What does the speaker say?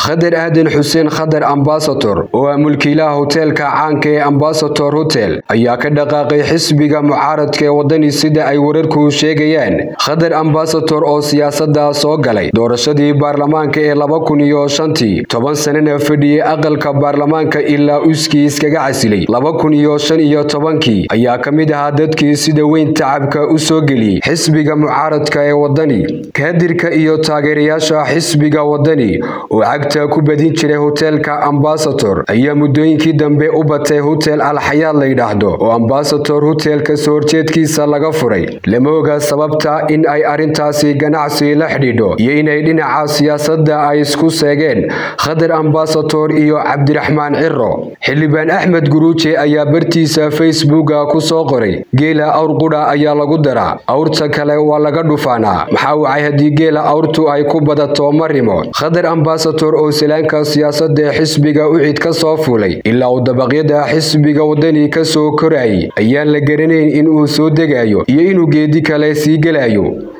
khadar aadan xuseen khadar ambasator oo ah mulkiilaha hoteelka caanka ee ambasator hotel ayaa ka dhaqaaqay xisbiga mucaaradka ee wadani sida ay wararku sheegayaan khadar ambasator oo siyaasada soo galay doorashadii baarlamaanka ee laba kun iyo shantii toban sanana fadhiyey aqalka baarlamaanka ilaa uskii iskaga casilay laba kun iyo shan iyo tobankii ayaa ka mid ahaa dadkii sida weyn tacabka u soo geliyey xisbiga mucaaradka ee wadani kaadirka iyo taageerayaasha xisbiga wadani oo cagta ku badin jiray hoteelka ambasator ayaa muddooyinkii dambe u batay hotel alxayaad la yidhaahdo oo ambasator hotelka soo horjeedkiisa laga furay lama oga sababta in ay arrintaasi ganacsi la xidhiidho iyo inay dhinaca siyaasadda ay isku seegeen khadar ambasator iyo cabdiraxmaan ciro xildhibaan axmed guruuje ayaa bartiisa facebooka ku soo qoray geela awr qudha ayaa lagu daraa awrta kale waa laga dhufaanaa maxaa wacay haddii geela awrtu ay ku badato marimo khadar ambasator oo salaanka siyaasadda ee xisbiga ucid ka soo fuulay ilaa uu dabaqyada xisbiga wadani ka soo korayay ayaan la garanayn in uu soo degayo iyo inuu geedi kale sii gelayo